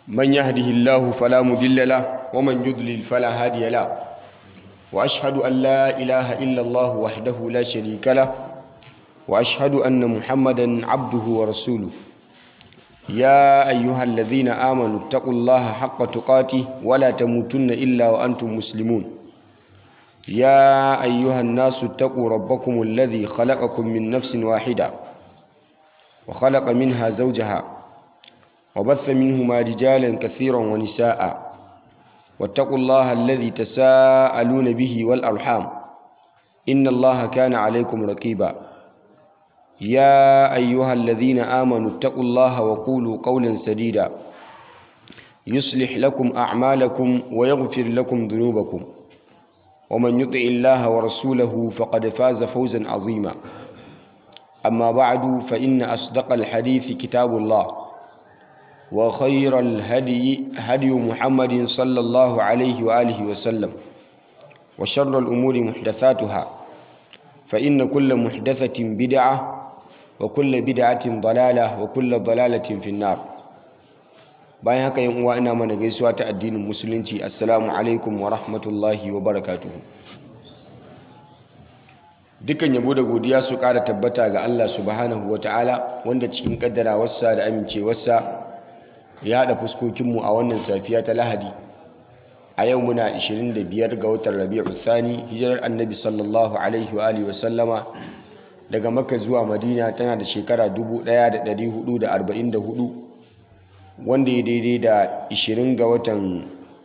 من يهده الله فلا مضل له ومن يضلل فلا هادي له وأشهد أن لا إله إلا الله وحده لا شريك له وأشهد أن محمدا عبده ورسوله يا أيها الذين آمنوا اتقوا الله حق تقاته ولا تموتن إلا وأنتم مسلمون يا أيها الناس اتقوا ربكم الذي خلقكم من نفس واحدة وخلق منها زوجها وبث منهما رجالا كثيرا ونساء واتقوا الله الذي تساءلون به والأرحام إن الله كان عليكم رقيبا يا أيها الذين آمنوا اتقوا الله وقولوا قولا سديدا يصلح لكم أعمالكم ويغفر لكم ذنوبكم ومن يطع الله ورسوله فقد فاز فوزا عظيما أما بعد فإن أصدق الحديث كتاب الله وخير الهدي هدي محمد صلى الله عليه وآله وسلم وشر الأمور محدثاتها فإن كل محدثة بدعة وكل بدعة ضلالة وكل ضلالة في النار bayan haka yan uwa ina mana gaisuwa ta addinin musulunci assalamu alaikum wa rahmatullahi wa barakatuhu dukkan yabo da godiya su ƙara tabbata ga Allah subhanahu wa ta'ala wanda cikin kaddarawarsa da amincewarsa ya haɗa fuskokinmu a wannan safiya ta lahadi a yau muna 25 ga watan rabi'u thani hijirar annabi sallallahu alaihi wa alihi wasallama daga makka zuwa madina tana da shekara 1444 wanda ya daidai da 20 ga watan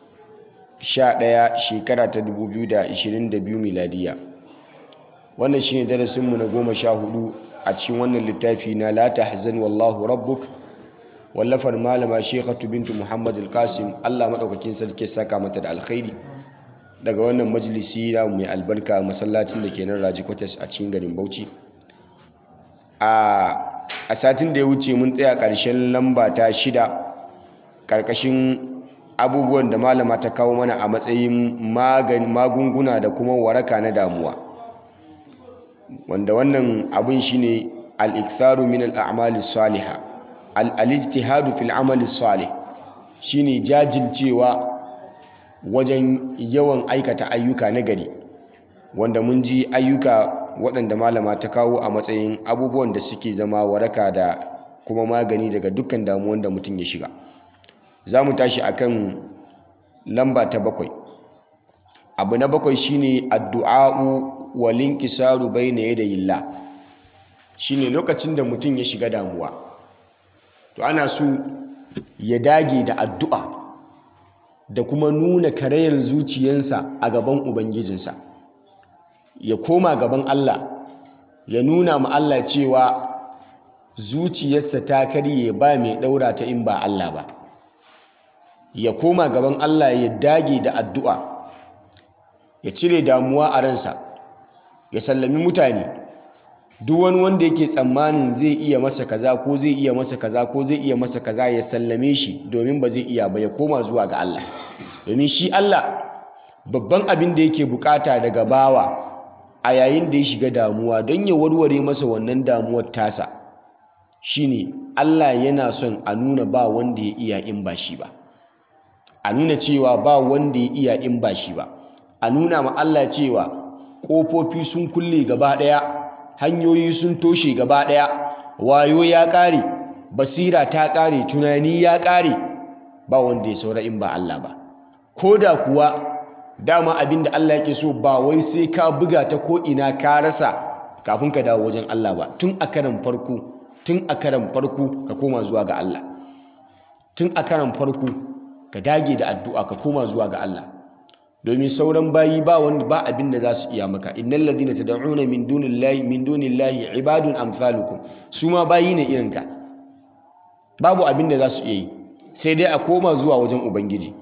11 shekara ta 2022 miladiya wannan shine darasinmu na goma sha hudu a cikin wannan littafi na la tahzan wallahu rabbuk wallafar malama shekhatu bintu muhammad al-qasim allah maɗaukakin sarki saka mata da alkhairi daga wannan majalisi na mai albarka masallacin da ke nan raji kwatas a cikin garin bauchi a satin da ya wuce mun tsaya ƙarshen lamba ta shida ƙarƙashin abubuwan da malama ta kawo mana a matsayin magunguna da kuma waraka na damuwa wanda wannan abin shine al-iktharu min al-a'mali salihah al-ijtihadu fil amali salih shine jajircewa wajen yawan aikata ayyuka na gari wanda mun ji ayyuka waɗanda malama ta kawo a matsayin abubuwan da suke zama waraka da kuma magani daga dukkan damuwan da mutum ya shiga za mu tashi akan lamba ta bakwai abu na bakwai shine addu'a'u walinkisaru bayna yadayillah shine lokacin da mutum ya shiga damuwa to ana so ya dage da addu'a da kuma nuna karayar zuciyarsa a gaban ubangijinsa ya koma gaban Allah ya nuna ma Allah cewa zuciyarsa ta karye ba mai daura ta in ba Allah ba ya koma gaban Allah ya dage da addu'a ya cire damuwa a ransa ya sallami mutane duk wani wanda yake tsammanin zai iya masa kaza ko zai iya masa kaza ko zai iya masa kaza ya sallame shi domin ba zai iya ba ya koma zuwa ga Allah domin shi Allah babban abin da yake bukata daga bawa a yayin da ya shiga damuwa don ya warware masa wannan damuwar tasa shine Allah yana son a nuna ba wanda ya iya in ba shi ba a nuna cewa ba wanda ya iya in ba shi ba a nuna ma Allah cewa ƙofofi sun kulle gaba ɗaya hanyoyi sun toshe gaba ɗaya wayo ya ƙare basira ta ƙare tunani ya ƙare ba wanda ya saura in ba Allah ba ko da kuwa dama abin da Allah yake so ba wai sai ka buga ta ko ina ka rasa kafin ka dawo wajen Allah ba tun a karan farko tun a karan farko ka koma zuwa ga Allah tun a karan farko ka dage da addu'a ka koma zuwa ga Allah domin sauran bayi ba wanda ba abin da za su iya maka innal ladina tad'una min dunillahi min dunillahi ibadun amsalukum su ma bayi ne irin ka babu abin da za su iya yi sai dai a koma zuwa wajen ubangiji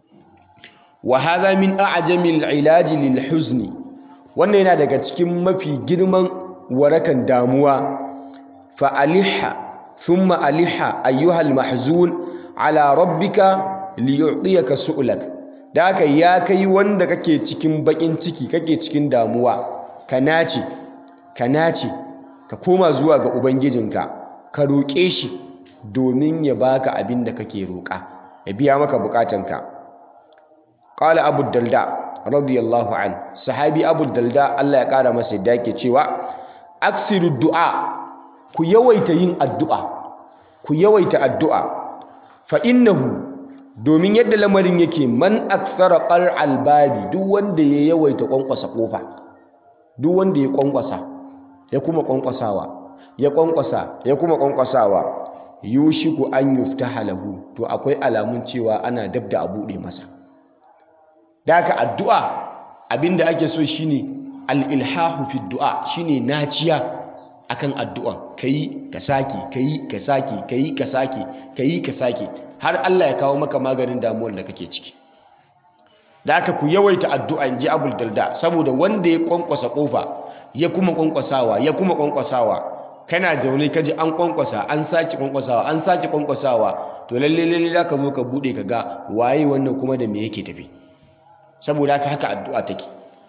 wa hadha min a'jamil ilaji lil huzni wannan yana daga cikin mafi girman warakan damuwa fa aliha thumma aliha ayyuhal mahzun ala rabbika liyu'tiyaka su'lak da haka ya kai wanda kake cikin bakin ciki kake cikin damuwa ka nace ka nace ka koma zuwa ga ubangijinka ka roƙe shi domin ya baka abin da kake roƙa ya biya maka bukatanka qala abu dalda radiyallahu an sahabi abu dalda Allah ya kara masa yadda yake cewa aksiru du'a ku yawaita yin addu'a ku yawaita addu'a fa innahu domin yadda lamarin yake man akthara qar'al babi duk wanda ya yawaita kwankwasa kofa duk wanda ya kwankwasa ya kuma kwankwasawa ya kwankwasa ya kuma kwankwasawa yushiku an yuftaha lahu to akwai alamun cewa ana dab da a buɗe masa da haka addu'a abinda ake so shine al-ilhahu fi du'a shine naciya akan addu'a kayi ka saki kayi ka saki kayi ka saki kayi ka saki har Allah ya kawo maka maganin damuwar da kake ciki da haka ku yawaita addu'a inji Abul Dalda saboda wanda ya kwankwasa kofa ya kuma kwankwasawa ya kuma kwankwasawa kana zaune kaji an kwankwasa an sake kwankwasawa an sake kwankwasawa to lalle lalle zaka zo ka bude ka ga waye wannan kuma da me yake tafi saboda haka haka addu'a take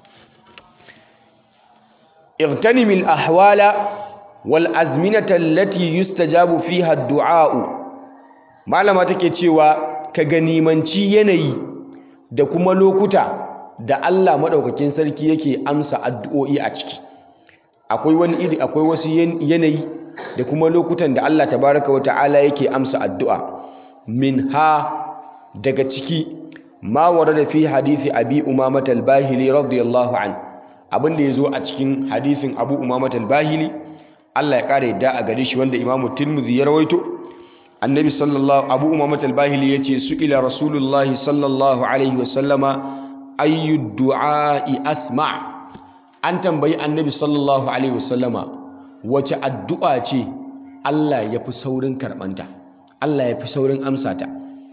اغتنم الأحوال والأزمنة التي يستجاب فيها الدعاء malama take cewa ka ganimanci yanayi da kuma lokuta da Allah madaukakin sarki yake amsa addu'o'i a ciki akwai wani iri akwai wasu yanayi da kuma lokutan da Allah tabaraka wa ta'ala yake amsa addu'a min ha daga ciki ma warada fi hadisi abi umamah al-bahili radiyallahu an abin da yazo a cikin hadisin abu umamah al-bahili Allah ya kare da a gare shi wanda imamu tirmidhi ya rawaito annabi sallallahu abu umamah al-bahili yace su ila rasulullahi sallallahu alaihi wasallama ayyu du'a'i asma' an tambayi annabi sallallahu alaihi wasallama wace addu'a ce Allah ya fi saurin karɓanta Allah ya fi saurin amsa ta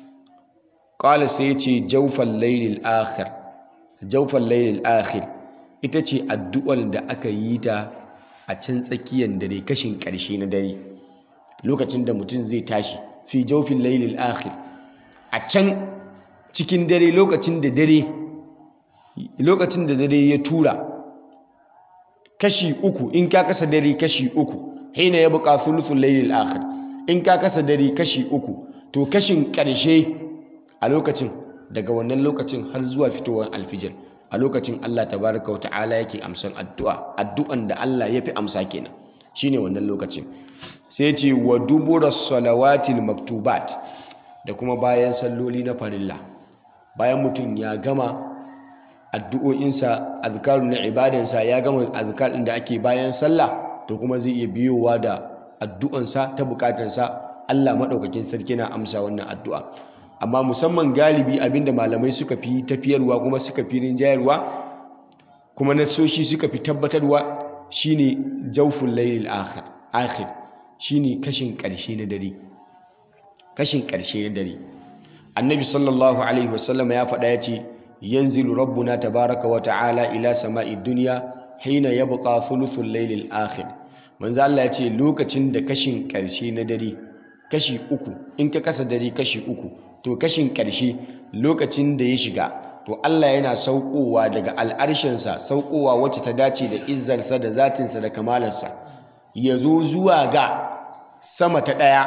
ƙala sai ce jaufan lailil akhir jaufan lailil akhir ita ce addu'ar da aka yi ta a can tsakiyar dare kashin ƙarshe na dare lokacin da mutum zai tashi fi jaufin lailil akhir a can cikin dare lokacin da dare lokacin da dare ya tura kashi uku in ka kasa dare kashi uku hina ya buƙa thuluthul laylil akhir in ka kasa dare kashi uku to kashin ƙarshe a lokacin daga wannan lokacin har zuwa fitowar alfijir a lokacin Allah tabaraka wa ta'ala yake amsan addu'a addu'an da Allah ya fi amsa kenan shine wannan lokacin sai ce wa dubura salawatil maktubat da kuma bayan salloli na farilla bayan mutum ya gama addu'o'insa azkaru na ibadansa ya gama azkar ɗin da ake bayan sallah to kuma zai iya biyowa da addu'ansa ta bukatansa Allah maɗaukakin sarki na amsa wannan addu'a amma musamman galibi abinda malamai suka fi tafiyarwa kuma suka fi rinjayarwa kuma nasoshi suka fi tabbatarwa shine jawful laylil akhir akhir shine kashin ƙarshe na dare kashin ƙarshe na dare annabi sallallahu alaihi wasallam ya faɗa ya ce ينزل ربنا تبارك وتعالى إلى سماء الدنيا حين يبقى ثلث الليل الآخر manzo Allah ya ce lokacin da kashin ƙarshe na dare kashi uku in ka kasa dare kashi uku to kashin ƙarshe lokacin da ya shiga to Allah yana saukowa daga al'arshinsa saukowa wacce ta dace da izzarsa da zatinsa da kamalarsa ya zo zuwa ga sama ta ɗaya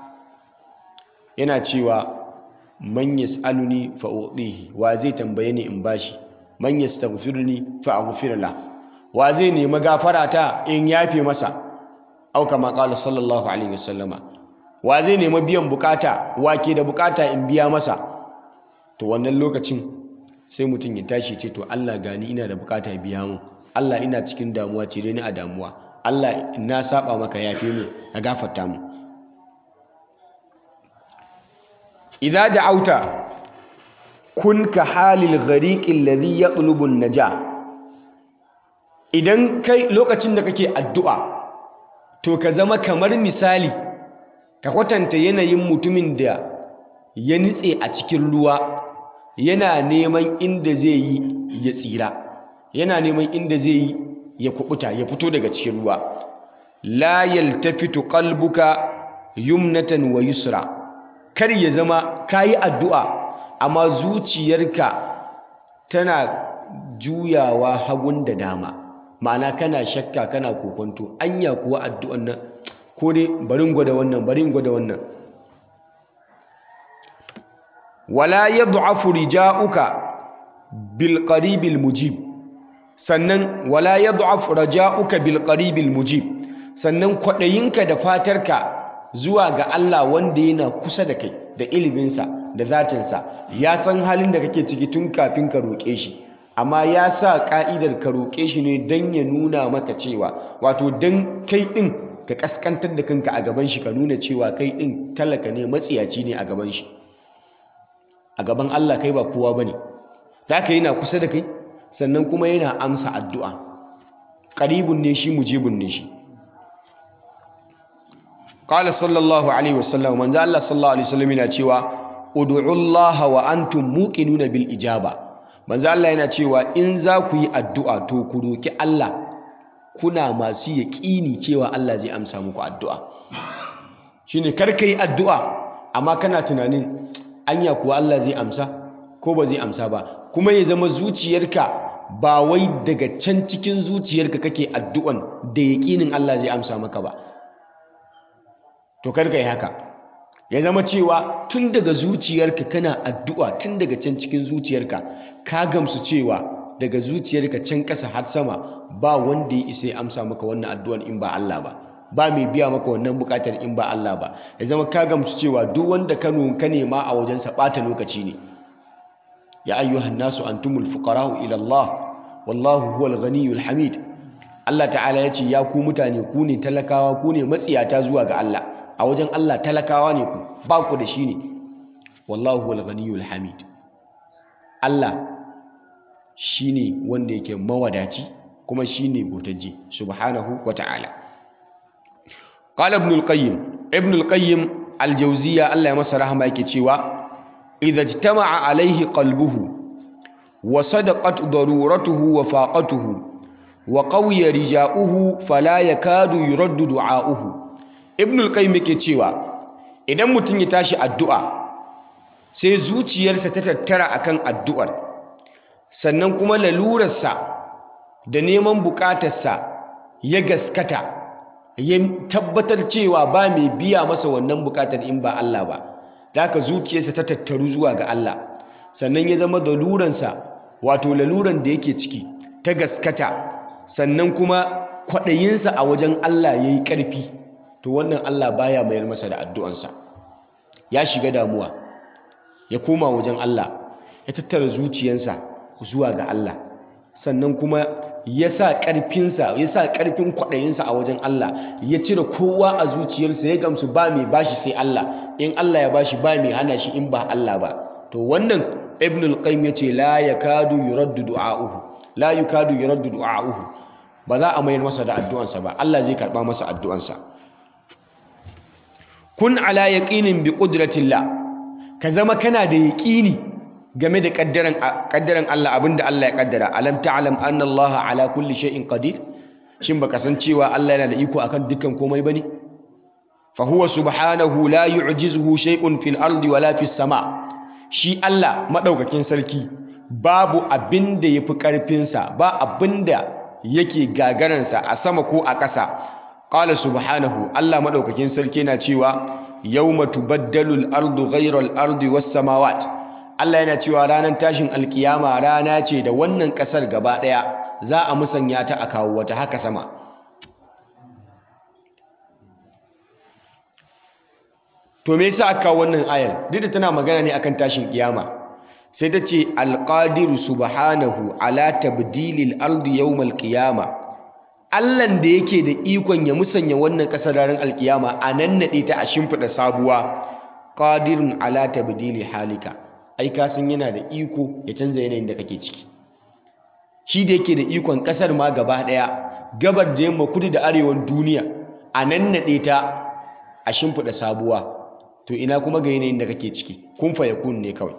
yana cewa man yas'aluni fa u'tihi wa zai tambaye ni in bashi man yastaghfiruni fa aghfir la wa zai nemi gafara ta in yafe masa au kama qala sallallahu alaihi wasallama wa zai nemi biyan bukata wa ke da bukata in biya masa to wannan lokacin sai mutum ya tashi ce to Allah gani ina da bukata biya mu Allah ina cikin damuwa cire ni a damuwa Allah na saba maka yafe mu ka gafarta mu idza da'auta kun ka halil ghariqi alladhi yatlubu an-naja idan kai lokacin da kake addu'a to ka zama kamar misali ka kwatanta yanayin mutumin da ya nitse a cikin ruwa yana neman inda zai yi ya tsira yana neman inda zai yi ya kubuta ya fito daga cikin ruwa la yaltafitu qalbuka yumnatan wa yusra kar ya zama kayi addu'a amma zuciyarka tana juyawa hagun da dama ma'ana kana shakka kana kokonto anya kuwa addu'an nan ko dai barin gwada wannan barin gwada wannan wala yad'afu rija'uka bil qaribil mujib sannan wala yad'afu raja'uka bil qaribil mujib sannan kwaɗayinka da fatarka zuwa ga Allah wanda yana kusa da kai da iliminsa da zatinsa ya san halin da kake ciki tun kafin ka roƙe shi amma ya sa ƙa'idar ka roƙe shi ne don ya nuna maka cewa wato don kai ɗin ka ƙasƙantar da kanka a gaban shi ka nuna cewa kai ɗin talaka ne matsiyaci ne a gaban shi a gaban Allah kai ba kowa ba ne za ka yana kusa da kai sannan kuma yana amsa addu'a ƙaribun ne shi mujibun ne shi qala sallallahu alaihi wasallam manzo Allah sallallahu alaihi wasallam yana cewa ud'u Allah wa antum muqinuna bil ijaba manzo Allah yana cewa in za ku yi addu'a to ku roki Allah kuna masu yaƙini cewa Allah zai amsa muku addu'a shine kar ka yi addu'a amma kana tunanin anya kuwa Allah zai amsa ko ba zai amsa ba kuma ya zama zuciyarka ba wai daga can cikin zuciyarka kake addu'an da yaƙinin Allah zai amsa maka ba to kar ka yi haka ya zama cewa tun daga zuciyarka kana addu'a tun daga can cikin zuciyarka ka gamsu cewa daga zuciyarka can ƙasa har sama ba wanda ya isa ya amsa maka wannan addu'an in ba Allah ba ba mai biya maka wannan buƙatar in ba Allah ba ya zama ka gamsu cewa duk wanda ka ka nema a wajensa ɓata lokaci ne ya ayyuhan nasu antumul fuqara'u ila Allah wallahu huwal ghaniyyul hamid Allah ta'ala ya ce ya ku mutane ku ne talakawa ku ne matsiyata zuwa ga Allah a wajen Allah talakawa ne ku ba ku da shi ne wallahu huwal ghaniyyul hamid Allah shine wanda yake mawadaci kuma shine gotaji subhanahu wa ta'ala qala ibn al-qayyim ibn al-qayyim al-jawziyya Allah ya masa rahama yake cewa idza ijtama'a alayhi qalbuhu wa sadaqat daruratuhu wa faqatuhu wa qawiya rija'uhu fala yakadu yuraddu du'a'uhu ibn al-qayyim yake cewa idan mutum ya tashi addu'a sai zuciyarsa ta tattara akan addu'ar sannan kuma lalurarsa da neman bukatarsa ya gaskata ya tabbatar cewa ba mai biya masa wannan bukatar in ba Allah ba da haka zuciyarsa ta tattaru zuwa ga Allah sannan ya zama laluransa wato laluran da yake ciki ta gaskata sannan kuma kwaɗayinsa a wajen Allah ya yi ƙarfi to wannan Allah baya mayar masa da addu'ansa ya shiga damuwa ya koma wajen Allah ya tattara zuciyansa zuwa ga Allah sannan kuma ya sa ƙarfinsa ya sa ƙarfin kwaɗayinsa a wajen Allah ya cire kowa a zuciyarsa ya gamsu ba mai bashi sai Allah in Allah ya bashi ba mai hana shi in ba Allah ba to wannan ibn al-qayyim yace la yakadu yuraddu du'a'uhu la yukadu yuraddu du'a'uhu ba za a mayar masa da addu'ansa ba Allah zai karba masa addu'ansa kun ala yaqinin bi qudratillah ka zama kana da yaqini game da kaddaran kaddaran Allah abinda Allah ya kaddara alam ta'lam anna Allah ala kulli shay'in qadir shin baka san cewa Allah yana da iko akan dukkan komai bane fa huwa subhanahu la yu'jizuhu shay'un fil ardi wala fis sama shi Allah madaukakin sarki babu abinda yafi karfin sa ba abinda yake gagaransa a sama ko a ƙasa qala subhanahu Allah madaukakin sarki yana cewa yawma tubaddalu al-ardu ghayra al-ardi was samawat Allah yana cewa ranar tashin alkiyama rana ce da wannan ƙasar gaba ɗaya za a musanya ta a kawo wata haka sama to me yasa aka kawo wannan ayar duk da tana magana ne akan tashin kiyama sai ta ce alqadiru subhanahu ala tabdilil ardi yawmal qiyama Allahn da yake da ikon ya musanya wannan ƙasar ranar alkiyama a nan naɗe ta a shimfiɗa sabuwa qadirun ala tabdili halika ai ka san yana da iko ya canza yanayin da kake ciki shi da yake da ikon kasar ma gaba daya gabar da yamma kudu da arewan duniya a nan naɗe ta a shimfiɗa sabuwa to ina kuma ga yanayin da kake ciki kun fa yakun ne kawai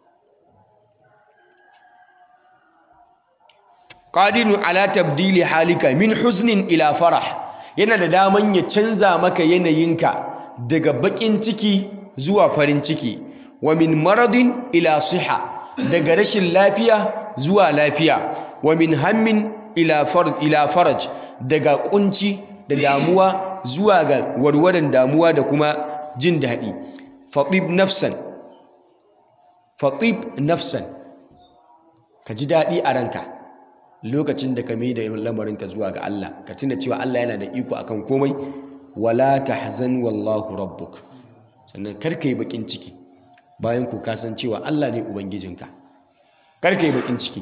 qadirun ala tabdili halika min huznin ila farah yana da daman ya canza maka yanayinka daga bakin ciki zuwa farin ciki wa min maradin ila siha daga rashin lafiya zuwa lafiya wa min hammin ila farj ila faraj daga kunci da damuwa zuwa ga warwaran damuwa da kuma jin daɗi faqib nafsan fatib nafsan ka ji daɗi a ranka lokacin da ka mai da lamarinka zuwa ga Allah ka tuna cewa Allah yana da iko akan komai wala tahzan wallahu rabbuk sannan kar ka yi bakin ciki bayan ku ka san cewa Allah ne ubangijinka kar ka yi bakin ciki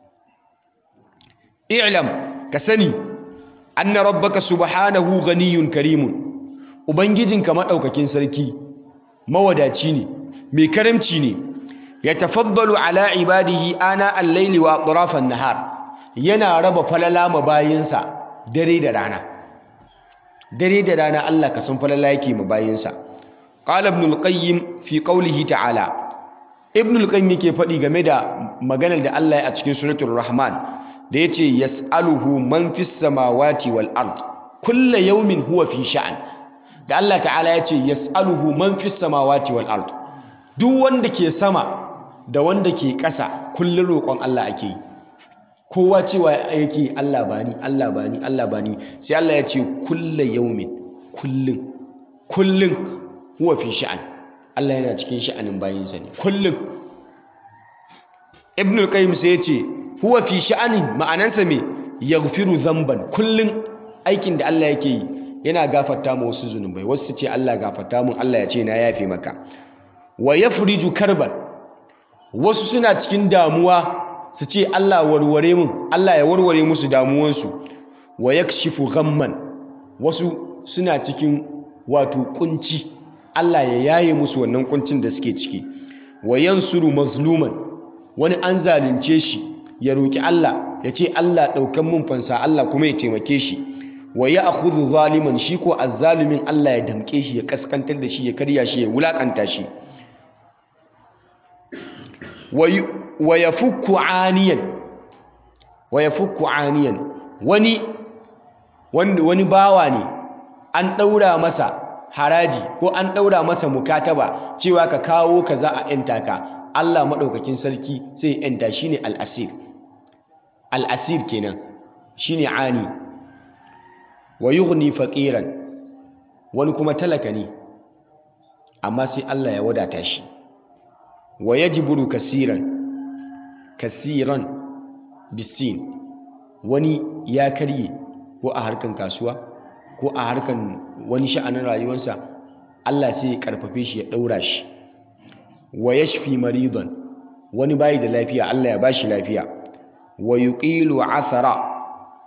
i'lam ka sani anna rabbaka subhanahu ghaniyyun karimun ubangijinka madaukakin sarki mawadaci ne mai karamci ne yatafaddalu ala ibadihi ana al-laili wa atrafan nahar yana raba falala ma bayinsa dare da rana dare da rana Allah ka san falala yake ma bayinsa qala ibn al-qayyim fi qawlihi ta'ala ibn al-qayyim yake faɗi game da maganar da Allah ya a cikin suratul rahman da yace yas'aluhu man fis samawati wal ard kullu yawmin huwa fi sha'an da Allah ta'ala yace yas'aluhu man fis samawati wal ard duk wanda ke sama da wanda ke ƙasa kullun roƙon Allah ake yi kowa cewa yake Allah bani Allah bani Allah bani sai Allah ya ce kullu yawmin kullun kullun huwa fi sha'an Allah yana cikin sha'anin bayinsa ne kullun Ibn al-Qayyim sai ya ce huwa fi sha'anin ma'anansa me yaghfiru dhanban kullun aikin da Allah yake yi yana gafarta ma wasu zunubai wasu ce Allah gafarta mun Allah ya ce na yafe maka wa yafriju karban wasu suna cikin damuwa su ce Allah warware mun Allah ya warware musu damuwansu wa yakshifu ghamman wasu suna cikin wato kunci Allah ya yaye musu wannan kuncin da suke ciki wa yansuru mazluman wani an zalunce shi ya roki Allah ya ce Allah ɗaukan mun fansa Allah kuma ya taimake shi wa ya akhudhu zaliman shi ko azzalimin Allah ya damke shi ya kaskantar da shi ya karya shi ya wulakanta shi wa yafukku aniyan wa yafukku aniyan wani wani bawa ne an ɗaura masa haraji ko an ɗaura masa mukataba cewa ka kawo ka za a yanta ka Allah maɗaukakin sarki sai ya yanta shine al'asir al'asir kenan shine ani wa yughni faqiran wani kuma talaka ne amma sai Allah ya wadata shi wa yajburu kasiran kasiran bisin wani ya karye ko a harkan kasuwa ko a harkan wani sha'anin rayuwarsa Allah sai ya karfafe shi ya daura shi wa yashfi maridan wani bayi da lafiya Allah ya bashi lafiya wa yuqilu athara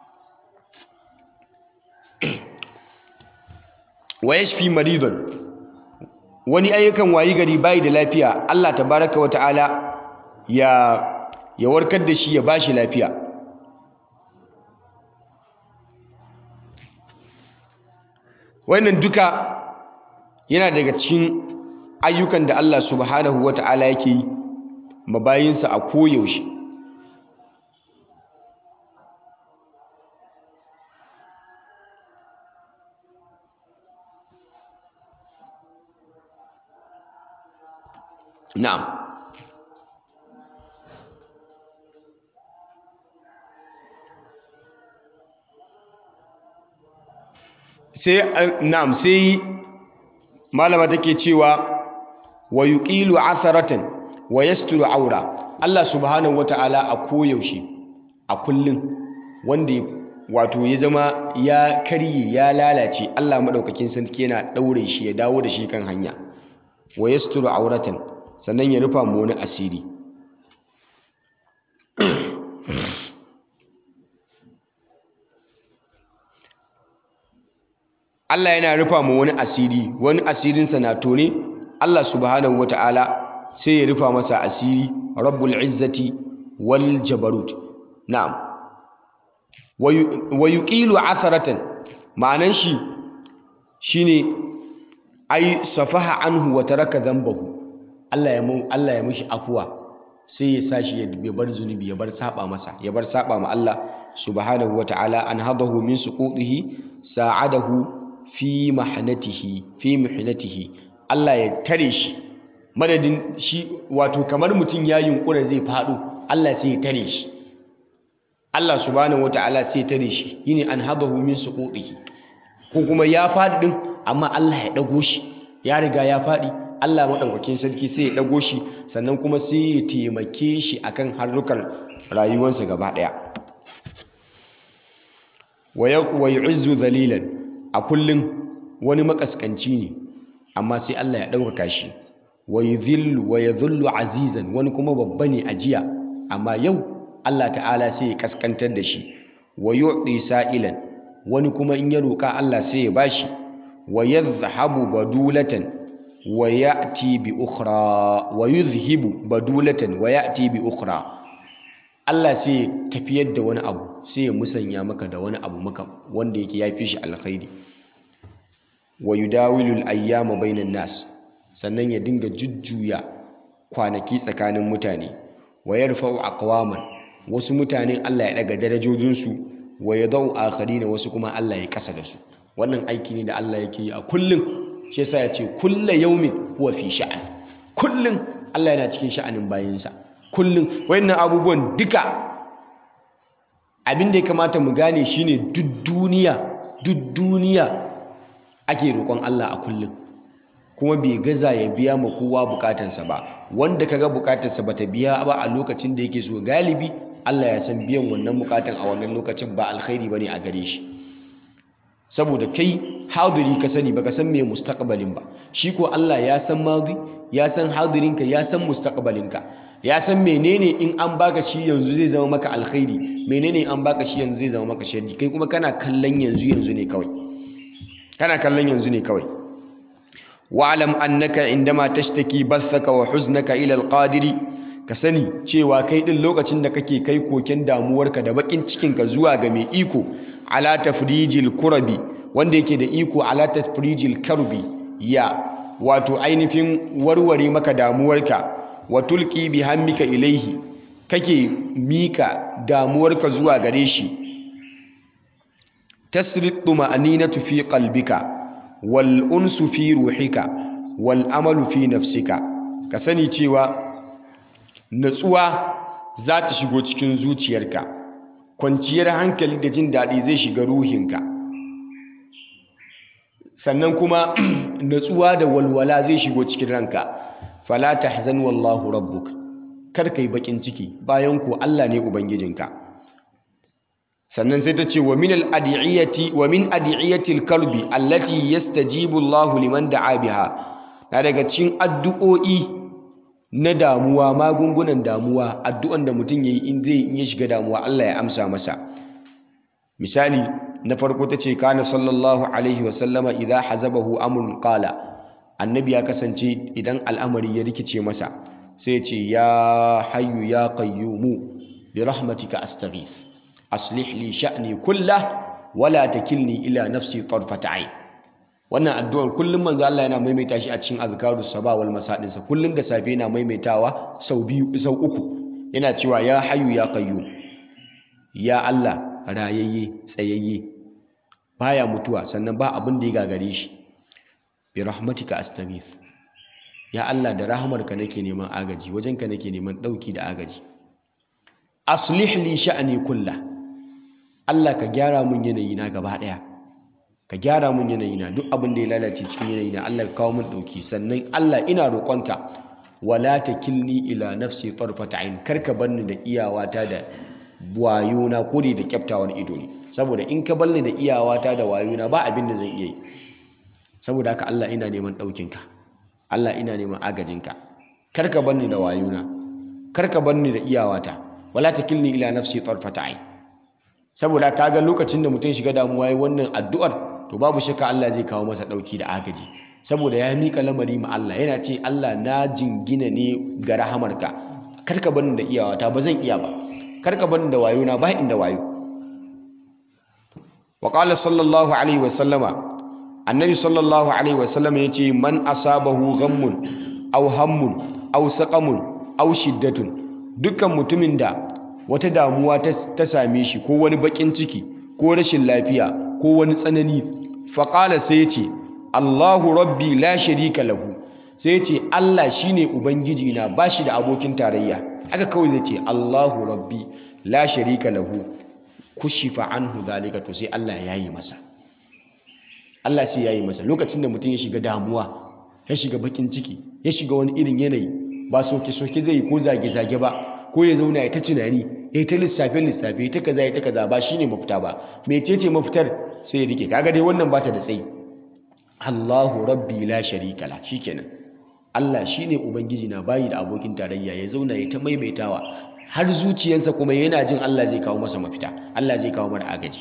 wa yashfi maridan wani ayyukan wayi gari bayi da lafiya Allah tabaraka wa ta'ala ya ya warkar da shi ya bashi lafiya wannan duka yana daga cikin ayyukan da Allah subhanahu wa ta'ala yake yi mabayinsa a koyaushe na'am sai na'am sai malama take cewa wa yuqilu atharatan wa yasturu aura Allah subhanahu wataala a koyaushe a kullun wanda wato ya zama ya karye ya lalace Allah madaukakin sarki yana daure shi ya dawo da shi kan hanya wa yasturu auratan sannan ya rufa mu wani asiri Allah yana rufa mu wani asiri wani asirinsa na tone Allah subhanahu wata'ala sai ya rufa masa asiri rabbul izzati wal jabarut na'am wa yuqilu atharatan ma'anan shi shine ai safaha anhu wa taraka dhanbahu Allah ya mun Allah ya mishi afuwa sai ya sashi ya bar zunubi ya bar saba masa ya bar saba ma Allah subhanahu wata'ala an hadahu min suqutihi sa'adahu fi mahnatihi fi mihnatihi Allah ya tare shi madadin shi wato kamar mutum ya yunkura zai faɗo Allah sai ya tare shi Allah subhanahu wata'ala sai ya tare shi yini an hadahu min suqutihi ko kuma ya faɗi din amma Allah ya dago shi ya riga ya faɗi Allah maɗaukakin sarki sai ya ɗago shi sannan kuma sai ya taimake shi akan harrukan rayuwarsa gaba ɗaya wa yu'izzu dhalilan a kullum wani makaskanci ne amma sai Allah ya ɗaukaka shi wa yudhillu wa yadhullu azizan wani kuma babba ne a jiya amma yau Allah ta'ala sai ya kaskantar da shi wa yu'ti sa'ilan wani kuma in ya roƙa Allah sai ya bashi wa yadhhabu badulatan wa ya'ti bi ukhra wa yudhhibu badulatan wa ya'ti bi ukhra Allah sai ya tafiyar da wani abu sai ya musanya maka da wani abu maka wanda yake yafi shi alkhairi wa yudawilu al-ayyama bainan nas sannan ya dinga jujjuya kwanaki tsakanin mutane wa yarfa'u aqwaman wasu mutanen Allah ya daga darajojinsu wa yadau akharina wasu kuma Allah ya kasa da su wannan aiki ne da Allah yake yi a kullum shi yasa ya ce kullu yaumin huwa fi sha'an kullum Allah yana cikin sha'anin bayinsa kullum wayannan abubuwan duka abin da ya kamata mu gane shine duk duniya duk duniya ake roƙon Allah a kullum kuma bai gaza ya biya ma kowa bukatansa ba wanda kaga bukatarsa bata biya ba a lokacin da yake so galibi Allah ya san biyan wannan bukatan a wannan lokacin ba alkhairi bane a gare shi saboda kai hadiri ka sani baka san me mustaqbalin ba shi ko Allah ya san madi ya san hadirinka ya san mustaqbalinka ya san menene in an baka shi yanzu zai zama maka alkhairi menene in an baka shi yanzu zai zama maka sharri kai kuma kana kallon yanzu yanzu ne kawai kana kallon yanzu ne kawai wa'lam annaka indama tashtaki bathaka wa huznaka ila alqadiri ka sani cewa kai din lokacin da kake kai koken damuwarka da bakin cikinka zuwa ga mai iko ala tafrijil kurabi wanda yake da iko ala tafrijil karbi ya wato ainihin warware maka damuwarka wa tulqi bi hammika ilaihi kake mika damuwarka zuwa gare shi tasrid tuma'aninatu fi qalbika wal unsu fi ruhika wal amalu fi nafsika ka sani cewa natsuwa za ta shigo cikin zuciyarka kwanciyar hankali da jin daɗi zai shiga ruhinka sannan kuma natsuwa da walwala zai shigo cikin ranka fala tahzan wallahu rabbuk kar kai bakin ciki bayan ko Allah ne ubangijinka sannan sai ta ce wa min al-adiyati wa min adiyati al-kalbi allati yastajibu Allahu liman da'a biha na daga cikin addu'o'i na damuwa magungunan damuwa addu'an da mutum yayi in zai in ya shiga damuwa Allah ya amsa masa misali na farko ta ce kana sallallahu alaihi wa sallama idza hazabahu amrun qala annabi ya kasance idan al'amari ya rikice masa sai ya ce ya hayyu ya qayyumu bi rahmatika astaghith aslih li sha'ni kullah wala takilni ila nafsi tarfata ayn wannan addu'ar kullum manzo Allah yana maimaita shi a cikin azkarus sabah wal masadin sa kullum da safe yana maimaitawa sau biyu sau uku yana cewa ya hayyu ya qayyum ya Allah rayayye tsayayye baya mutuwa sannan ba abin da ya gagare shi bi rahmatika astaghith ya Allah da rahamarka nake neman agaji wajenka nake neman dauki da agaji aslih li sha'ni kullah Allah ka gyara mun yanayi na gaba daya ka gyara mun yanayi na duk abin da ya lalace cikin yanayi na Allah ka kawo mun dauki sannan Allah ina roƙonka wala takilni ila nafsi tarfata ain karka barni da iyawata da wayona ko da kyaftawar ido ne saboda in ka barni da iyawata da wayona ba abin da zan iya yi saboda haka Allah ina neman ɗaukinka Allah ina neman agajinka karka barni da wayona karka barni da iyawata wala takilni ila nafsi tarfata ain saboda kaga lokacin da mutum shiga damuwa yayin wannan addu'ar to babu shakka Allah zai kawo masa dauki da agaji saboda ya mika lamari ma Allah yana ce Allah na jingina ne ga rahamarka karka bani da iyawata ba zan iya ba karka bani da wayo na ba inda wayo wa qala sallallahu alaihi wa sallama annabi sallallahu alaihi wa sallama yace man asabahu ghammun aw hammun aw saqamun aw shiddatun dukkan mutumin da wata damuwa ta same shi ko wani bakin ciki ko rashin lafiya ko wani tsanani faƙala sai ce Allahu rabbi la sharika lahu sai ce Allah shine ubangiji na bashi da abokin tarayya haka kawai zai ce Allahu rabbi la sharika lahu kushifa anhu zalika to sai Allah ya yi masa Allah sai ya yi masa lokacin da mutum ya shiga damuwa ya shiga bakin ciki ya shiga wani irin yanayi ba soke-soke zai yi ko zage-zage ba ko ya zauna ya ta tunani ya ta lissafe-lissafe ya ta kaza ya ta kaza ba shine mafita ba mecece mafitar sai ya rike kaga dai wannan bata da tsayi Allahu rabbi la sharika la shikenan Allah shine ubangiji na bayi da abokin tarayya ya zauna ya ta maimaitawa har zuciyarsa kuma yana jin Allah zai kawo masa mafita Allah zai kawo mara agaji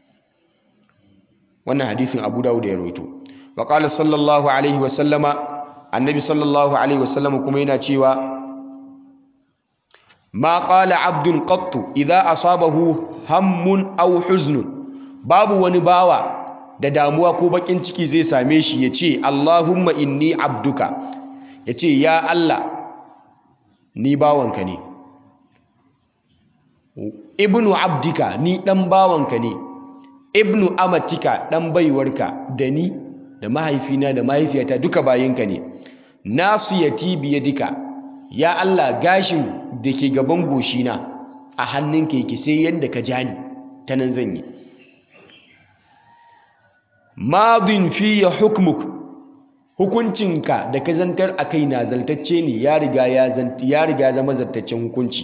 wannan hadisin Abu Dawud ya rawaito wa qala sallallahu alaihi wa sallama annabi sallallahu alaihi wa sallama kuma yana cewa ma qala abdun qattu idza asabahu hammun aw huznun babu wani bawa da damuwa ko bakin ciki zai same shi ya ce Allahumma inni abduka ya ce ya Allah ni bawanka ne ibnu abdika ni dan bawanka ne ibnu amatika dan baiwarka da ni da mahaifina da mahaifiyata duka bayinka ne nasiyati biyadika ya Allah gashin da ke gaban goshina a hannunka yake sai yadda ka ja ni ta nan zan yi madin fiye hukmuk hukuncinka da ka zantar a kai na zaltacce ne ya riga ya zama zartaccen hukunci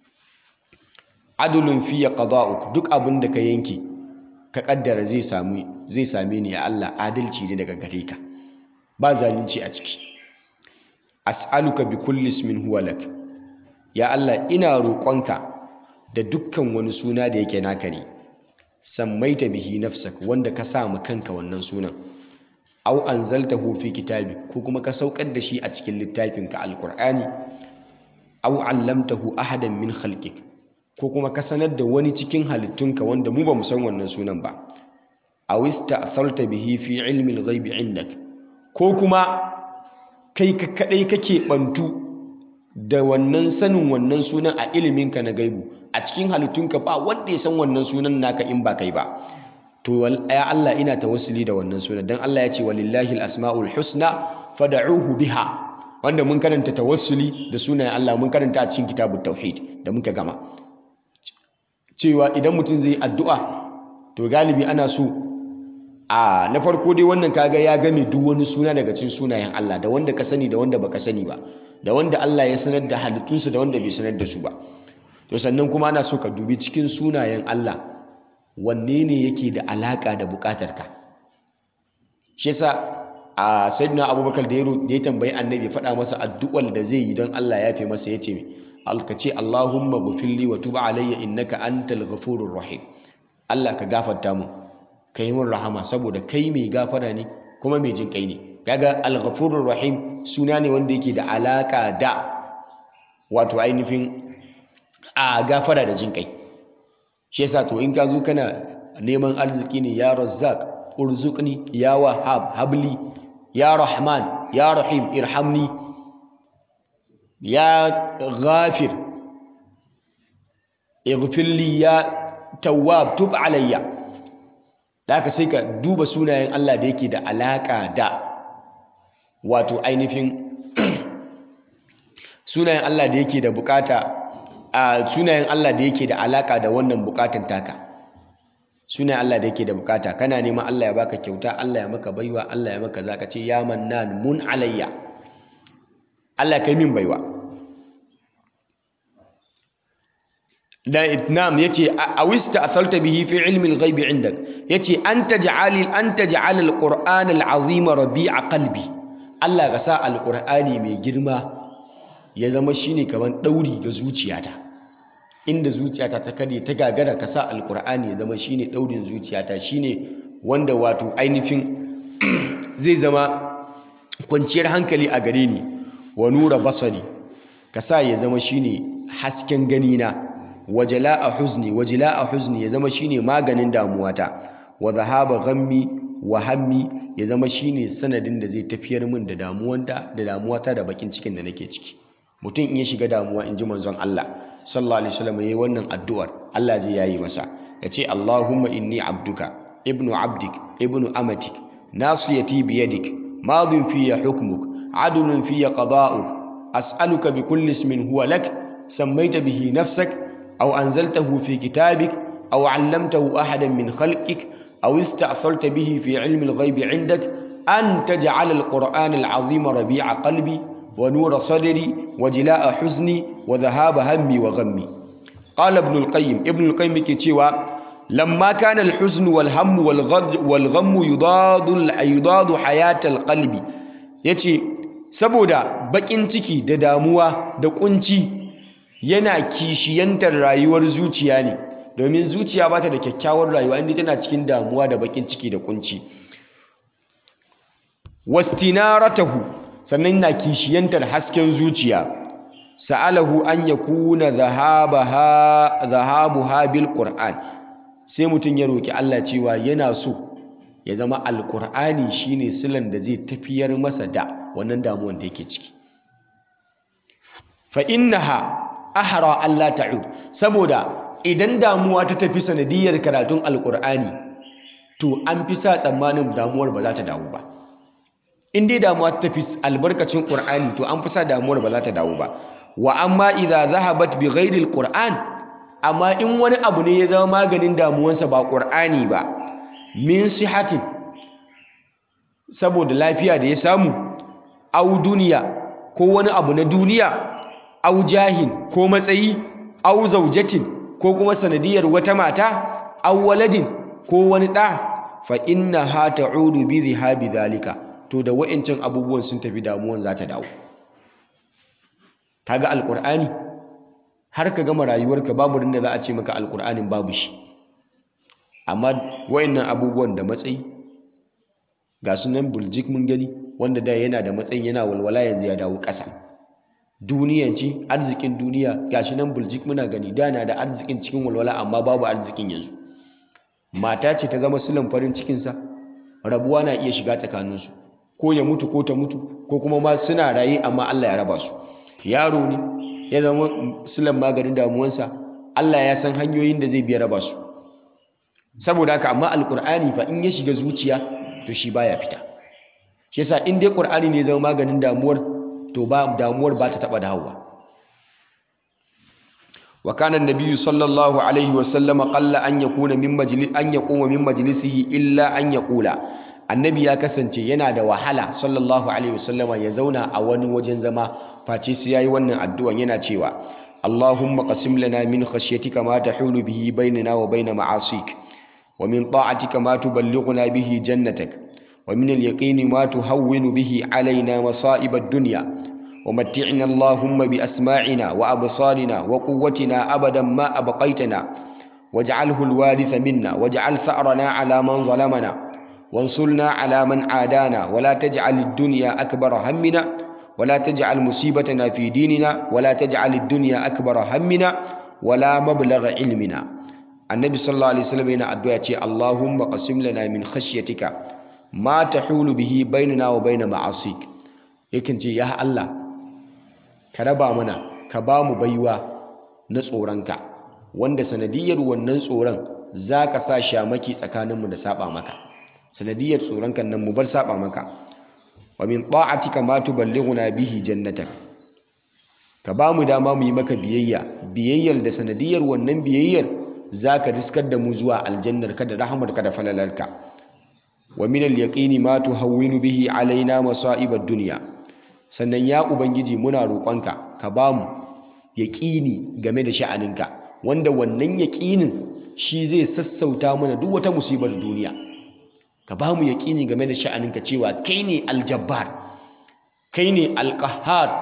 adulun fiye qada'uk duk abin da ka yanke ka kaddara zai same ni ya Allah adalci ne daga gare ka ba zalunci a ciki as'aluka bi kulli ismin huwa lak ya Allah ina roƙonka da dukkan wani suna da yake naka ne sammaita bihi nafsak wanda ka sa kanka wannan sunan aw anzaltahu fi kitabi ko kuma ka saukar da shi a cikin littafinka alqur'ani aw allamtahu ahadan min khalqik ko kuma ka sanar da wani cikin halittunka wanda mu ba mu san wannan sunan ba aw ista'tharta bihi fi ilmi al-ghaibi indak ko kuma kai ka kadai kake bantu da wannan sanin wannan sunan a iliminka na gaibu a cikin halittunka ba wanda ya san wannan sunan naka in ba kai ba to ya Allah ina tawassuli da wannan sunan dan Allah ya ce walillahi al-asmaul husna fad'uhu biha wanda mun karanta tawassuli da sunayen Allah mun karanta a cikin kitabut tauhid da muka gama cewa idan mutum zai addu'a to galibi ana so a na farko dai wannan kaga ya game duk wani suna daga cikin sunayen Allah da wanda ka sani da wanda baka sani ba da wanda Allah ya sanar da halittunsa da wanda bai sanar da su ba to sannan kuma ana so ka dubi cikin sunayen Allah wanne ne yake da alaka da bukatarka shi yasa a sayyidina abubakar da ya tambayi annabi faɗa masa addu'ar da zai yi don Allah ya fi masa ya ce ka ce Allahumma gufilli wa tuba alayya innaka antal ghafurur rahim Allah ka gafarta mu ka yi min rahama saboda kai mai gafara ne kuma mai jin kai ne kaga al-ghafurur rahim suna ne wanda yake da alaka da wato ainihin a gafara da jin kai shi yasa to in ka zo kana neman arziki ne ya razzaq urzuqni ya wahhab habli ya rahman ya rahim irhamni ya ghafir ighfirli ya tawwab tub alayya da haka sai ka duba sunayen Allah da yake da alaka da wato ainihin sunayen Allah da yake da bukata a sunayen Allah da yake da alaka da wannan bukatan taka sunayen Allah da yake da bukata kana neman Allah ya baka kyauta Allah ya maka baiwa Allah ya maka zaka ce ya mannan mun alayya Allah kai min baiwa da itnam yace awista athalta bihi fi ilmi al-ghaib indak yace anta ja'alil anta ja'al al-qur'an al-azim rabi'a qalbi Allah ka sa al-qur'ani mai girma ya zama shine kaman dauri ga zuciyata inda zuciyata ta kade ta gagara ka sa al-qur'ani ya zama shine daurin zuciyata shine wanda wato ainihin zai zama kwanciyar hankali a gare ni wa nura basari ka sa ya zama shine hasken ganina wajala'a huzni wajala'a huzni ya zama shine maganin damuwata wa dhahaba ghammi wa hammi ya zama shine sanadin da zai tafiyar min da damuwanta da damuwata da bakin cikin da nake ciki mutum in ya shiga damuwa in ji manzon Allah sallallahu alaihi wasallam yayi wannan addu'ar Allah zai yayi masa yace Allahumma inni abduka ibnu abdik ibnu amatik nasiyati biyadik madin fiya hukmuk adlun fiya qada'uk as'aluka bi kulli ismin huwa lak sammaita bihi nafsak أو أنزلته في كتابك أو علمته أحدا من خلقك أو استأثرت به في علم الغيب عندك an taj'ala al-qur'ana al-azima rabi'a qalbi wa nura sadri wa jila'a huzni wa dhahaba hammi wa ghammi qala ibn al-qayyim ibn al-qayyim yake cewa lamma kana al-huzn wal hamm wal ghad wal ghamm yudadu yudadu hayat al-qalbi yace saboda bakin ciki da damuwa da kunci yana kishiyantar rayuwar zuciya ne domin zuciya ba ta da kyakkyawar rayuwa inda tana cikin damuwa da bakin ciki da kunci wastinaratahu sannan na kishiyantar hasken zuciya sa'alahu an yakuna dhahabaha dhahabuha bil qur'an sai mutum ya roki Allah cewa yana so ya zama alqur'ani shine silan da zai tafiyar masa da wannan damuwan da yake ciki fa innaha ahra Allah ta'ud saboda idan damuwa ta tafi sanadiyar karatun alqur'ani to an fi sa tsammanin damuwar ba za ta dawo ba in dai damuwa ta tafi albarkacin qur'ani to an fi sa damuwar ba za ta dawo ba wa amma idza zahabat bi ghairi alquran amma in wani abu ne ya zama maganin damuwansa ba qur'ani ba min sihatin saboda lafiya da ya samu au duniya ko wani abu na duniya au jahin ko matsayi au zaujatin ko kuma sanadiyar wata mata au waladin ko wani ɗa fa inna ha ta'udu bi zihabi dhalika to da wa'ancan abubuwan sun tafi damuwan za ta dawo kaga alqur'ani har ka gama rayuwarka babu rinda za a ce maka alqur'anin babu shi amma wa'annan abubuwan da matsayi ga sunan buljik mun gani wanda da yana da matsayin yana walwala yanzu ya dawo ƙasa duniyan ci arzikin duniya gashi nan buljik muna gani da na da arzikin cikin walwala amma babu arzikin yanzu mata ce ta zama silan farin cikinsa rabuwa na iya shiga tsakaninsu ko ya mutu ko ta mutu ko kuma ma suna raye amma Allah ya raba su yaro ne ya zama silan maganin damuwansa Allah ya san hanyoyin da zai biya raba su saboda haka amma alkur'ani fa in ya shiga zuciya to shi baya fita shi yasa in dai qur'ani ne zama maganin damuwar to ba damuwar ba ta taba dawowa wa kana an-nabiyyu sallallahu alaihi wa sallama qalla an yakuna min majlis an yaquma min majlisihi illa an yaqula annabi ya kasance yana da wahala sallallahu alaihi wa sallama ya zauna a wani wajen zama face sai yayi wannan addu'an yana cewa Allahumma qasim lana min khashyatika ma tahulu bihi bainana wa bain ma'asik wa min ta'atika ma tuballighuna bihi jannatak ومن اليقين ما تهون به علينا مصائب الدنيا ومتعنا اللهم بأسماعنا وأبصارنا وقوتنا أبدا ما أبقيتنا واجعله الوارث منا واجعل ثأرنا على من ظلمنا وانصرنا على من عادانا ولا تجعل الدنيا أكبر همنا ولا تجعل مصيبتنا في ديننا ولا تجعل الدنيا أكبر همنا ولا مبلغ علمنا النبي صلى الله عليه وسلم أدعى اللهم قسم لنا من خشيتك ma tahulu bihi bainana wa baina ma'asik yakan ce ya Allah ka raba mana ka ba mu baiwa na tsoronka wanda sanadiyar wannan tsoron za ka sa shamaki tsakaninmu da saba maka sanadiyar tsoronka nan mu bar saba maka wa min ta'atika ma tuballighuna bihi jannatak ka ba mu dama mu yi maka biyayya biyayyar da sanadiyar wannan biyayyar za ka riskar da mu zuwa aljannar ka da rahamarka da falalarka wa min al-yaqini ma tuhawwinu bihi alaina masa'ib ad-dunya sannan ya ubangiji muna roƙonka ka bamu yaqini game da sha'aninka wanda wannan yaqinin shi zai sassauta mana duk wata musibar duniya ka bamu yaqini game da sha'aninka cewa kai ne al-jabbar kai ne al-qahhar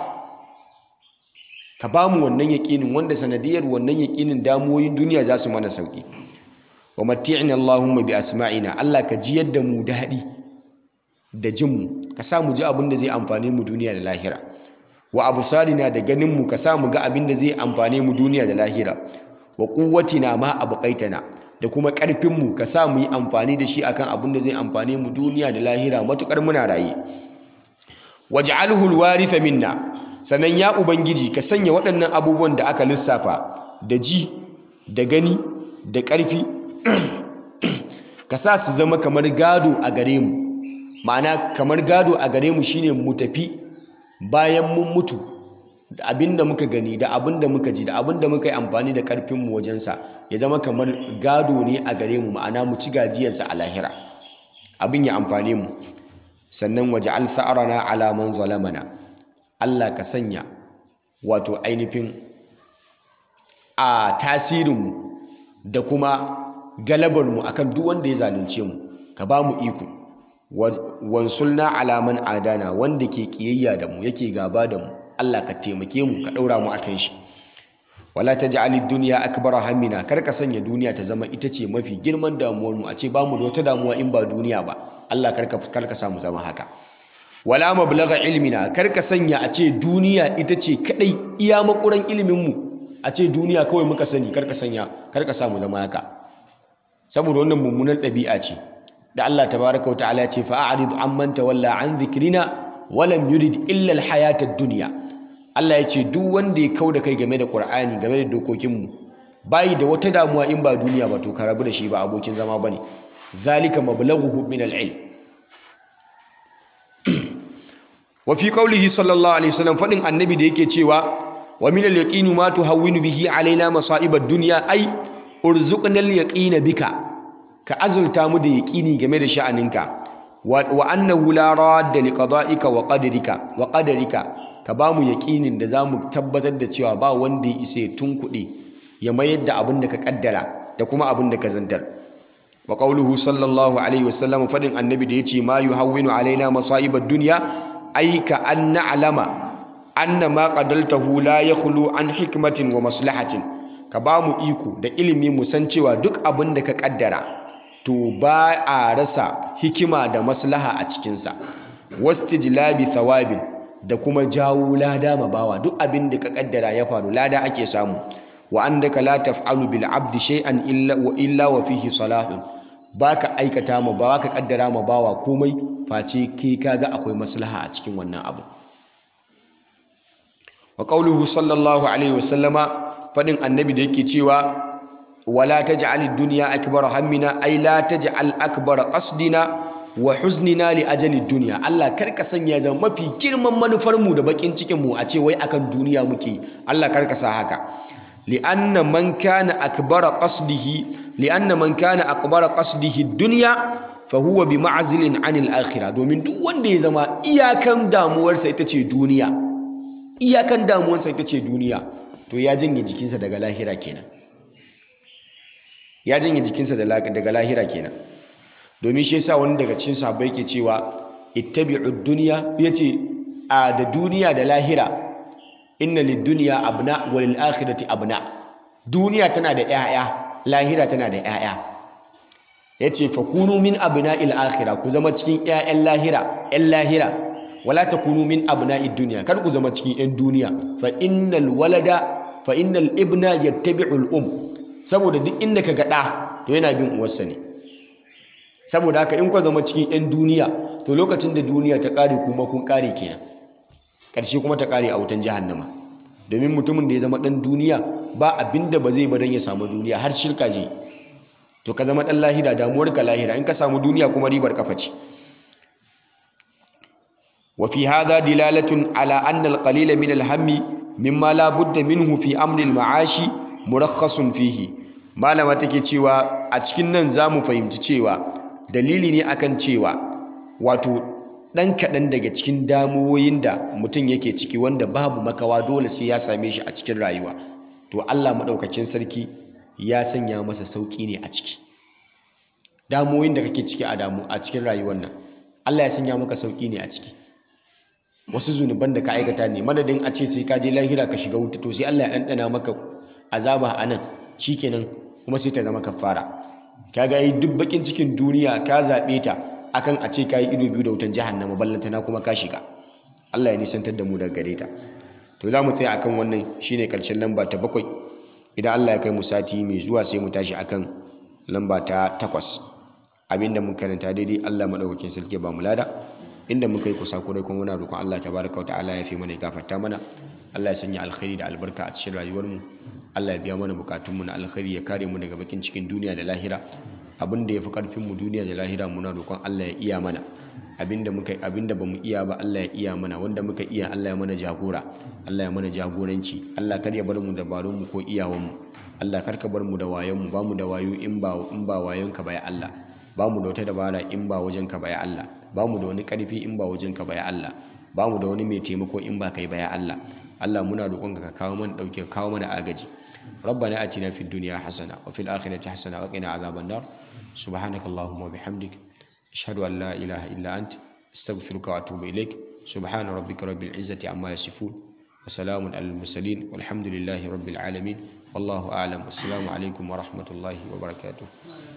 ka bamu wannan yaqinin wanda sanadiyar wannan yaqinin damuwoyin duniya za su mana sauki wa matti'na Allahumma bi asma'ina Allah ka ji yadda mu daɗi da jin mu ka sa mu ji abin da zai amfane mu duniya da lahira wa absarina da ganin mu ka sa mu ga abin da zai amfane mu duniya da lahira wa quwwatina ma abqaitana da kuma ƙarfin mu ka sa mu yi amfani da shi akan abin da zai amfane mu duniya da lahira matukar muna raye waj'alhu alwaritha minna sannan ya ubangiji ka sanya waɗannan abubuwan da aka lissafa da ji da gani da ƙarfi ka sa su zama kamar gado a gare mu ma'ana kamar gado a gare mu shine mu tafi bayan mun mutu da abin da muka gani da abin da muka ji da abin da muka yi amfani da karfin mu wajensa ya zama kamar gado ne a gare mu ma'ana mu ci gajiyarsa a lahira abin ya amfane mu sannan waj'al tha'rana ala man zalamana Allah ka sanya wato ainihin a tasirinmu da kuma galabarmu akan duk wanda ya zalunce mu ka ba mu iko wansulna alaman adana wanda ke kiyayya da mu yake gaba da mu Allah ka taimake mu ka daura mu akan shi wala taj'alid dunya akbara hammina kar ka sanya duniya ta zama ita ce mafi girman damuwar mu a ce ba mu da wata damuwa in ba duniya ba Allah kar ka kar ka samu zama haka wala mablagha ilmina kar ka sanya a ce duniya ita ce kadai iya makuran ilimin mu a ce duniya kawai muka sani kar ka sanya kar ka samu zama haka saboda wannan mummunan ɗabi'a ce da Allah tabaraka wata'ala ya ce fa'arid amman tawalla an dhikrina wa lam yurid illa al-hayata ad-dunya Allah ya ce duk wanda ya kauda kai game da Qur'ani game da dokokin mu bai da wata damuwa in ba duniya ba to ka rabu da shi ba abokin zama bane zalika mablaghuhu min al-ilm wa fi qawlihi sallallahu alaihi wasallam fadin annabi da yake cewa wa min al-yaqini ma tuhawwinu bihi alaina masa'ib ad-dunya ay urzuqna al-yaqina bika ka azulta mu da yaqini game da sha'aninka wa annahu la radda li qada'ika wa qadarika wa qadarika ka ba mu yaqinin da zamu tabbatar da cewa ba wanda ya isa tunkuɗe ya mayar da abin da ka kaddara da kuma abin da ka zantar wa qawluhu sallallahu alaihi wasallam fadin annabi da yace ma yuhawwinu alaina masa'ib ad-dunya ay ka an na'lama anna ma qadaltahu la yakhlu an hikmatin wa maslahatin ka ba mu iko da ilimi mu san cewa duk abin da ka kaddara to ba a rasa hikima da maslaha a cikinsa wastijlabi thawabin da kuma jawo lada ma bawa duk abin da ka kaddara ya faru lada ake samu wa annaka la taf'alu bil abdi shay'an illa wa illa wa fihi salahun baka aikata ma ba ka kaddara ma bawa komai face kai kaga akwai maslaha a cikin wannan abu wa qauluhu sallallahu alaihi wasallama fadin annabi da yake cewa wala taj'al ad-dunya akbar hammina ay la taj'al akbar qasdina wa huznina li ajali dunya Allah karka sanya da mafi girman manufar mu da bakin cikin mu a ce wai akan duniya muke Allah karka sa haka li'anna man kana akbar qasdihi li'anna man kana akbar qasdihi ad-dunya fa huwa bi ma'zilin 'anil akhirah domin duk wanda ya zama iyakan damuwarsa ita ce duniya iyakan damuwarsa ita ce duniya to ya janye jikinsa daga lahira kenan ya janye jikinsa daga lahira kenan domin shi yasa wani daga cikin sahabbai ke cewa ittabi'ud dunya yace a da duniya da lahira inna lid-dunya abna wa lil-akhirati abna duniya tana da 'ya'ya lahira tana da 'ya'ya yace fakunu min abna'il akhirah ku zama cikin 'ya'yan lahira 'yan lahira wala takunu min abna'id dunya kar ku zama cikin 'yan duniya fa innal walada fa innal ibna yattabi'ul um saboda duk inda ka gaɗa to yana bin uwarsa ne saboda haka in ku zama cikin 'yan duniya to lokacin da duniya ta ƙare kuma kun ƙare kenan ƙarshe kuma ta ƙare a wutan jahannama domin mutumin da ya zama ɗan duniya ba abin da ba zai ba don ya samu duniya har shirka je to ka zama ɗan lahira damuwar ka lahira in ka samu duniya kuma ribar kafa ce wa fi hadha dilalatun ala anna al-qalila min al-hammi mimma la budda minhu fi amri al-ma'ashi murakhasun fihi malama take cewa a cikin nan zamu fahimci cewa dalili ne akan cewa wato dan kaɗan daga cikin damuwoyin da mutum yake ciki wanda babu makawa dole sai ya same shi a cikin rayuwa to Allah madaukakin sarki ya sanya masa sauki ne a ciki damuwoyin da kake ciki a damu a cikin rayuwar nan Allah ya sanya maka sauki ne a ciki wasu zunuban da ka aikata ne madadin a ce sai ka je lahira ka shiga wuta to sai Allah ya ɗanɗana maka azaba a nan shikenan kuma sai ta zama kafara kaga yi duk bakin cikin duniya ka zaɓe ta akan a ce ka yi ido biyu da wutan jahannama ballantana kuma ka shiga Allah ya nisantar da mu daga gare ta to za mu tsaya akan wannan shine karshen lamba ta bakwai idan Allah ya kai mu sati mai zuwa sai mu tashi akan lamba ta takwas abinda mun karanta daidai Allah madaukakin sarki ba mu lada inda muka yi kusa kurai kuma muna roƙon Allah tabaraka wa ta'ala ya fi mana ya gafarta mana Allah ya sanya alkhairi da albarka a cikin rayuwarmu Allah ya biya mana bukatunmu na alkhairi ya kare mu daga bakin cikin duniya da lahira abin da ya fi karfin mu duniya da lahira muna roƙon Allah ya iya mana abinda muka abinda bamu iya ba Allah ya iya mana wanda muka iya Allah ya mana jagora Allah ya mana jagoranci Allah kar ya bar mu dabarun mu ko iyawan mu Allah kar ka bar mu da wayon mu ba mu da wayo in ba in ba wayon ka ba ya Allah ba mu da wata dabara in ba wajen ka ba ya Allah ba mu da wani karfi in ba wajen ka ba ya Allah ba mu da wani mai taimako in ba kai ba ya Allah Allah muna roƙonka ka kawo mana dauke kawo mana agaji ربنا آتنا في الدنيا حسنة وفي الآخرة حسنة وقنا عذاب النار سبحانك اللهم وبحمدك أشهد أن لا إله إلا أنت أستغفرك وأتوب إليك سبحان ربك رب العزة عما يصفون وسلام على المرسلين والحمد لله رب العالمين والله أعلم والسلام عليكم ورحمة الله وبركاته